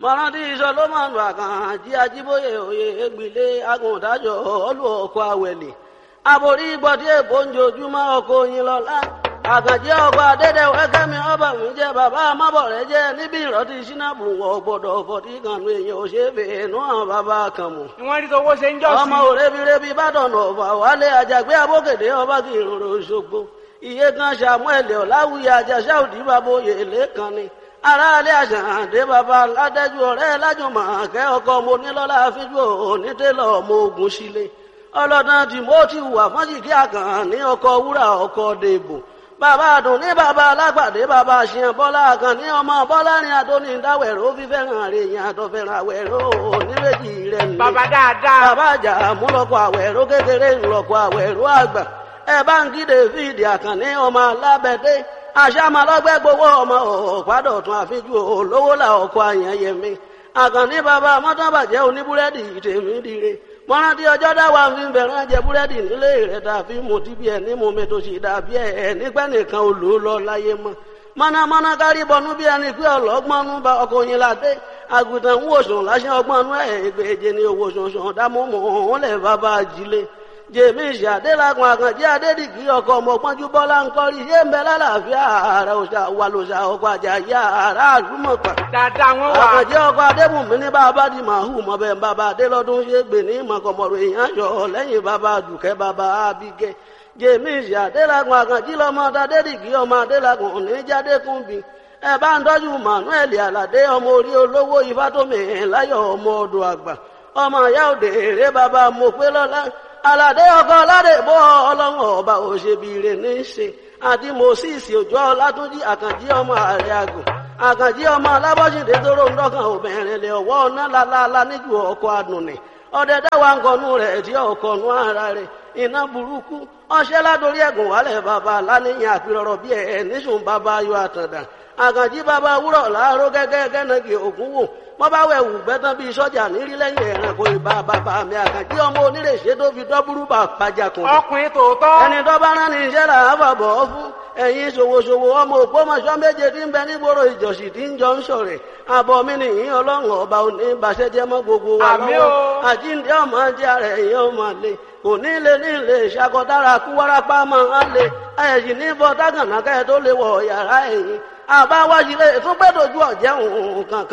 mọ̀rántí solomoni àkànjí ajíbóyè òye ègbìlé agùntàjọ olú ọkọ̀ àwẹ̀lẹ̀ aborí gbọ́dí èbó ń jojúmọ́ ọkọ̀ oyin lọ́lá àkànjí ọkọ̀ adédèwé kẹ́mi ọba mi jẹ́ bàbá amábọ̀rẹ́ jẹ́ níbi ìrọ́tí sínábù wọ̀ gbọ́dọ̀ fọ̀tí kanu èèyàn ò ṣe é fè é nú àwọn bàbá kan mọ̀ ìwọ́n rí tọwọ́ ṣe ń jọ́ sí. ọmọ òrebirebi bàdàn ọ̀fà wálé àjàgbé abókèdè ọba kì í rorò ṣogbo iye kan samuel ọ̀làwùyí àjàṣà òdì bàbá oyè lẹ́kan ni aráalé àṣàǹdé bàbá ládẹ́jú ọ̀rẹ́ lájùmọ̀ kẹ́ ọkọ mo nílọ́lá fíjú onítẹ̀lọ́ ọmọ ogun sílé ọlọ́dàn timothy wà fọ́njìkí àkàn ní ọkọ̀ wúrà ọkọ̀ dèbò bàbá àdùn ní bàbá alágbàdé bàbá àṣìyàn bọ́lá àkàn ní ọmọ bọ́lá ní adóní dáwẹ̀rọ fífẹ́ràn rẹ̀ yẹn àtọ̀fẹ́ràn àwẹ̀rọ oníbejì rẹ̀ ní. bàbá dáadáa. bàbá àjà múlọ́kọ̀ àwẹ̀rọ kékeré ńlọ́kọ̀ àwẹ̀rọ àgbà ẹ bá ń kí david àkànní ọmọ alábẹ́dé àṣàmàlọ́gbẹ́ gbowó ọmọ ọ̀pádọ̀tún àfijú olówó là ọkọ̀ àyànyẹmí àkànní bàbá mọ́tàbàjẹ́ oníbúrẹ́dì tèmi dire mọ́rántí ọjọ́ dáwà fi ń bẹ̀rẹ̀ jẹ búrẹ́dì nílé rẹ̀ tàbí mo ti bí ẹ̀ ní mo mi tó sì dàbí ẹ̀ nígbẹ́ nìkan ò lò ó lọ láyé mọ́ mọ́nàmọ́ná kárí bọnú bí ẹni pé ọlọ́gbọ́nú bá ọkọ̀ yín ládé àgùntàn ń wòsàn láṣẹ ọgbọ́nú ẹ̀ ìgbèje ni owó sọ̀sọ̀ dámọ́mọ́ òun lẹ̀ bàbá ajílé jèmísì adélagun àkànjẹ adédìgí ọkọ ọmọpọnjú bọlá ńkọrí yé ń bẹ lálàáfíà ààrẹ òṣà wà lòṣà ọkọ àjàyí ààrẹ àlùmọpà dáadáa wọn wà. àkànjẹ ọkọ adébùnmí ní bàbá di màhù mọbẹ bàbá adélọdún ṣe gbè ní mọkànmọrò èèyàn yọ lẹ́yìn bàbá dùkẹ́ bàbá abigẹ jèmísì adélagun àkànjí lọmọ adédìgí ọmọ adélagun oníjàdékùnbí ẹ bá ń tọ́jú manuel aládé ọmọ orí olówó ifátómi láyọ̀ ọmọ ọdọ̀ àgbà ọmọ ìyá òde èrè bàbá mọ̀pẹ́lọ́lá aládé ọkọ aládé bọ ọlọ́run ọba òṣèbìrè ní í ṣe àti moses òjò ọlátúnjì àkànjí ọmọ ààrẹ àgùn àkànjí ọmọ alábọ́sídé tóró ń dọ́kàn obìnrin lè ọwọ́ ọ̀nà lálálá níjú ọkọ̀ àdùnnì ọdẹ dáwà ń kọnu rẹ̀ tí ọkọ̀ nu ara rẹ̀ iná burúkú ọṣẹ́ ládórí ẹ̀gùn wálẹ̀ bàbá láníyàn àpérọ̀rọ̀ bí ẹ̀ níṣùn bàbá ayọ̀ àtàndà àkànjí bàbá wúrọ̀ láàárọ̀ gẹ́gẹ́ gẹ́nàgì ògún wò wọ́n bá wẹ̀ wù gbẹ́tàn bíi sọ́jà nírí lẹ́yìn ẹ̀rànkò ìbá bàbá mi àkànjí ọmọ onírèṣẹ́ tó fi dọ́búrú bà pàjàkùn. ọkùnrin tòótọ́. ẹni tó bá rán ní iṣẹ́ là á fàbọ̀ ọ́ fún ẹ̀yin ṣòwòṣòwò ọmọ òpómọṣọ́ méje tí ń bẹ nígboro ìjọsìn tí ń jọ ń ṣọ̀rẹ̀ àbọ̀ mi nìyí ọlọ́run ọba òní ìbàṣẹ́jẹ́ mọ́ gbogbo wa Àmín lọ́wọ́ o. àjíǹde ọmọ jẹ́ ara ẹ̀yìn ọmọ lè kò ní lè ní lè ṣàkọdára kú wárápá máa ń lè ẹ̀yìn ní bọ́ tágànà kẹ́ tó lè wọ̀ yàrá ẹ̀yìn àbáwájú lè tún gbẹ́dọ̀jú ọ̀jẹ̀ òun kankan.